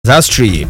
Zastri.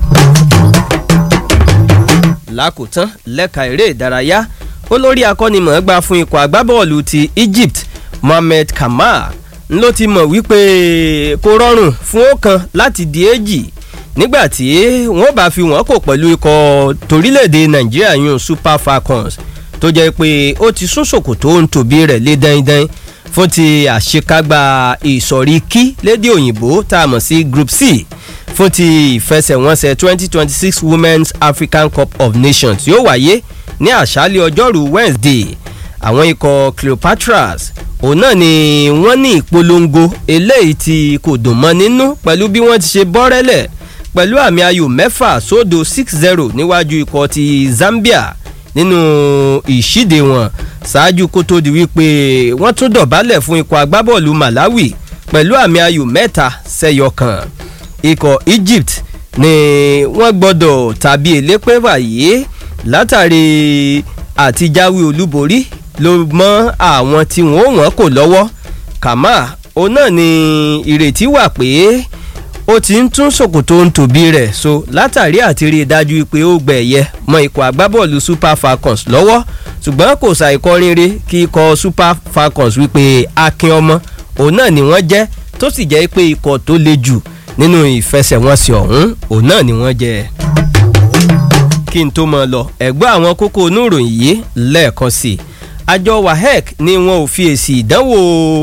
lákòótán lẹ́ka eré ìdárayá olórí akọ́nimọ̀ọ́gbá fún ikọ̀ agbábọ́ọ̀lù ti Egypt Mohamed Kamal ló ti mọ̀ wípé kò rọrùn fún ọ̀kan láti di èjì nígbà tí wọ́n bá fi wọ́n kò pẹ̀lú ikọ̀ torílẹ̀-èdè Nàìjíríà yun Super Falcons tó jẹ́ pé ó ti sún ṣòkòtò ń tòbí rẹ̀ lé dáindáin fún ti àṣekágbá ìsọ̀rí kí lédè òyìnbó tá a mọ̀ sí Group C fún ti ìfẹsẹ̀wọnsẹ̀ 2026 Women's African Cup of Nations yóò wáyé ní àṣálẹ̀ ọjọ́rú Wednesday àwọn ikọ̀ Cleopatras òun náà ni wọ́n ní ìpolongo eléyìí tí kò dùn mọ́ nínú pẹ̀lú bí wọ́n ti ṣe bọ́rẹ́lẹ̀ pẹ̀lú àmì ayò mẹ́fà sódò 6-0 níwájú ikọ̀ ti Zambia nínú ìṣíde wọn ṣáájú kó tó di wípé wọ́n tún dọ̀bálẹ̀ fún ikọ̀ agbábọ́ọ̀lù Malawi pẹ̀lú àmì ayò mẹ́ta sẹ́yọ kan ikọ̀ Egypt ni wọ́n gbọ́dọ̀ tàbí elépè wáyé látàrí àtijáwé olúborí ló mọ́ àwọn tí wọ́n wọ́n kò lọ́wọ́ kàmá òun náà ni ìrètí wà pé ó ti ń tún ṣòkòtò ń tòbí rẹ̀ so látàrí àti rí i dájú pé ó gbẹ̀ ẹ̀yẹ mọ ikọ̀ agbábọ́ọ̀lù Super Falcons lọ́wọ́ ṣùgbọ́n kò ṣàìkọrin rí kí ikọ̀ Super Falcons wípé akin ọmọ òun náà ni wọ́n jẹ́ tó sì jẹ́ pé ikọ̀ tó le jù nínú ìfẹsẹ̀wọnsẹ̀ ọ̀hún òun náà ni wọ́n jẹ́ kí n tó mọ lọ ẹ̀gbọ́n àwọn kókó oníròyìn yìí lẹ́ẹ̀kan sí i àjọ WAEC ni wọn ò fi èsì ìdánwò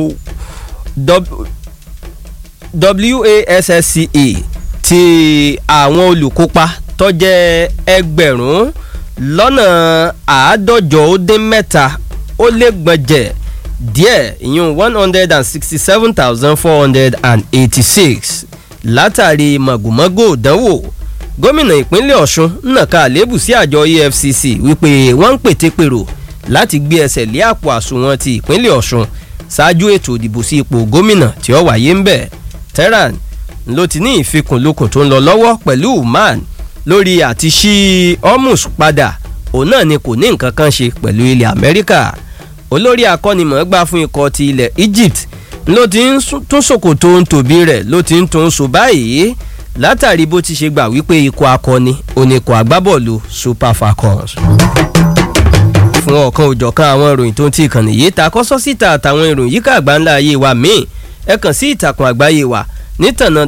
WASSCE ti àwọn olùkópa tó jẹ́ ẹgbẹ̀rún lọ́nà àádọ́jọ ó dín mẹ́ta ó lé gbọ̀njẹ̀ díẹ̀ ìyún one hundred and sixty seven thousand four hundred and eighty six látàrí màgòmágó ìdánwò gómìnà ìpínlẹ̀ ọ̀ṣun nàka àlébù sí àjọ efcc wípé wọ́n ń pètèpèrò láti gbé ẹsẹ̀ lé àpò àsùnwọ̀n ti ìpínlẹ̀ ọ̀ṣun ṣáájú ètò ìdìbò sí ipò gómìnà tí ó wáyé ń bẹ̀ tehran ló ti ní ìfikùnlukùn tó ń lọ lọ́wọ́ pẹ̀lú uman lórí àti ṣí hormuz padà òun náà ni kò ní nǹkan kan ṣe pẹ̀lú ilẹ̀ amẹ́ríkà olórí akọ́nimọ̀ọ́gbá fún ikọ̀ ti ilẹ̀ egypt ló ti ń tún ṣòkòtò ń tòbí rẹ̀ ló ti ń tún so báyìí látàrí bó ti ṣe gbà wípé ikọ̀ akọni oníkọ̀ agbábọ́ọ̀lù super falcons. fún ọ̀kan òjọ̀kan àwọn ìròyìn tó ń ti ìkànnì yìí ta kọ́sọ́ síta àtàwọn ìròyìn yíká àgbáńlá ayé wa míì ẹ kàn sí ìtàkùn àgbáyé wa nítànà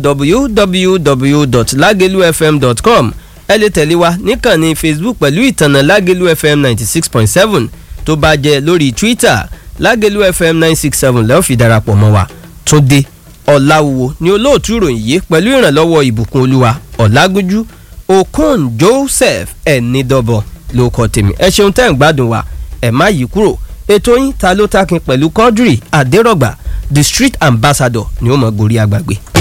www.lagelufm.com ẹ lè tẹ̀lé wa níkànnì facebook pẹ̀lú ìtànà lagelu fm ninety six point seven tó bá jẹ́ lórí twitter lágẹ̀lú fm nine six seven lẹ́ẹ̀ fi darapọ̀ mọ́ wa túndé ọ̀làwùwò ni olóòtú ìròyìn yìí pẹ̀lú ìrànlọ́wọ́ ìbùkún olúwa ọ̀làgúnjú okon joseph ẹ̀nìdọ́bọ̀ ló kọ́ tèmi ẹ ṣeun tẹ́ ń gbádùn wa ẹ̀ má yí kúrò ètò yín ta ló takin pẹ̀lú quadri adérọ̀gbà the street ambassador ni ó mọ̀ gorí agbàgbé.